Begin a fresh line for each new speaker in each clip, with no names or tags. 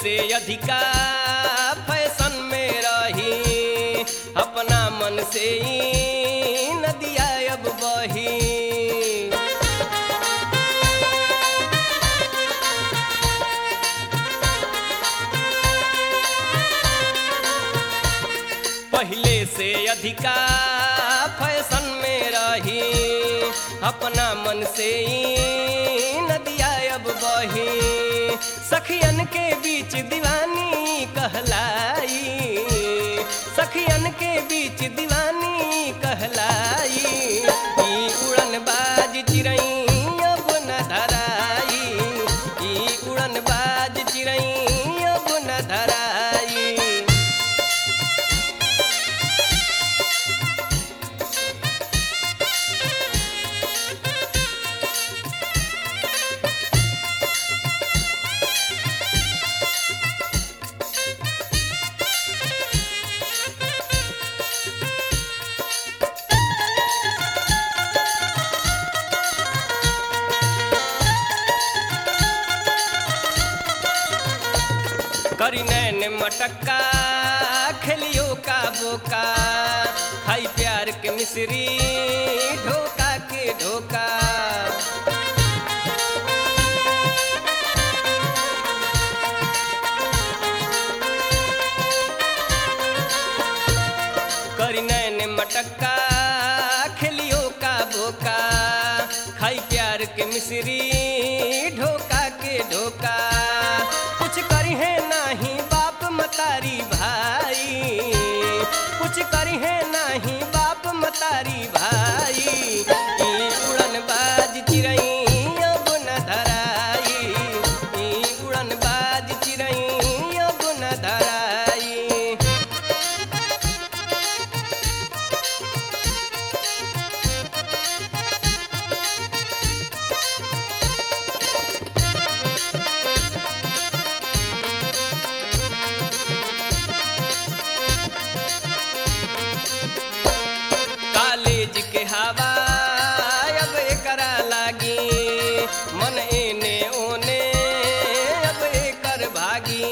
से अधिका फैशन में रही अपना मन से ही नदिया अब बही पहले से अधिका फैशन में रही अपना मन से ही नदिया अब बही सखियन के बीच दीवानी कहलाई सखियन के बीच दीवानी कहलाई ई उड़न बाज चिड़ई अब न धराई ई उड़न बाज चिड़ई अब न धराई करी नैन मटक्का खेलियो का बोका खाई प्यार के मिश्री ढोका के ढोका करी नैन मटक्का खेलियो का बोका खाई प्यार के मिश्री ढोका के ढोका कुछ करी है नाही बाप मतारी भाई कुछ करी है नाही बाप मतारी भाई ई उड़न बाज चिड़ई अब न धराई ई उड़न बाज चिड़ई अब न धराई कॉलेज के हवा अब एकरा लागी मन एने ओने अब एकर भागी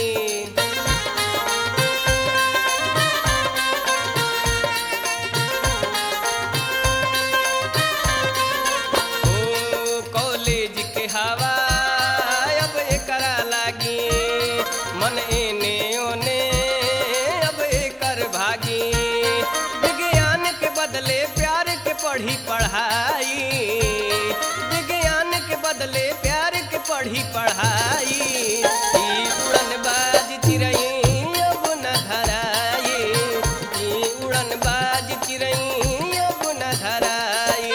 ओ कॉलेज के हवा अब एकरा लागी मन एने ओने अब एकर भागी विज्ञान के बदले प्यार के पढ़ी पढ़ाई विज्ञान के बदले प्यार के पढ़ी पढ़ाई ई उड़न बाज चिड़ई अब न धराई ई उड़न बाज चिड़ई अब न धराई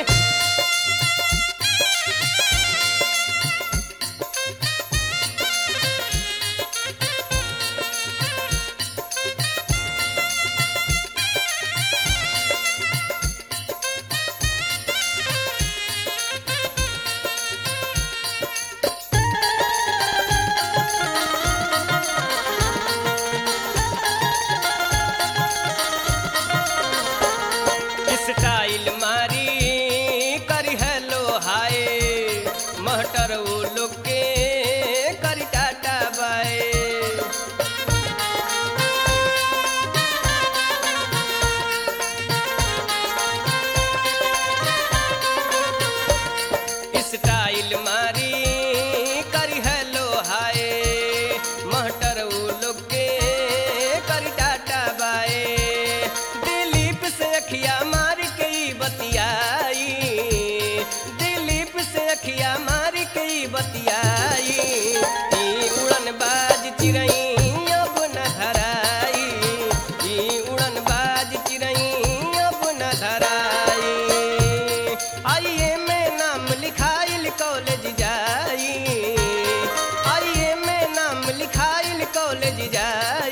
स्टाइल मारी करी हेलो हाय महटर वो लोग के करी टाटा बाय स्टाइल मारी करी हेलो हाय महटर वो लोग के करी टाटा बाय दिलीप से अखिया मार के ई बतियाई दिलीप से अखिया मार के ई बतियाई ई उड़न बाज चिड़ई अब न धराई ई उड़न बाज चिड़ई अब न धराई आइए में नाम लिखाइल कॉलेज जाई आइए में नाम लिखाइल कॉलेज जाई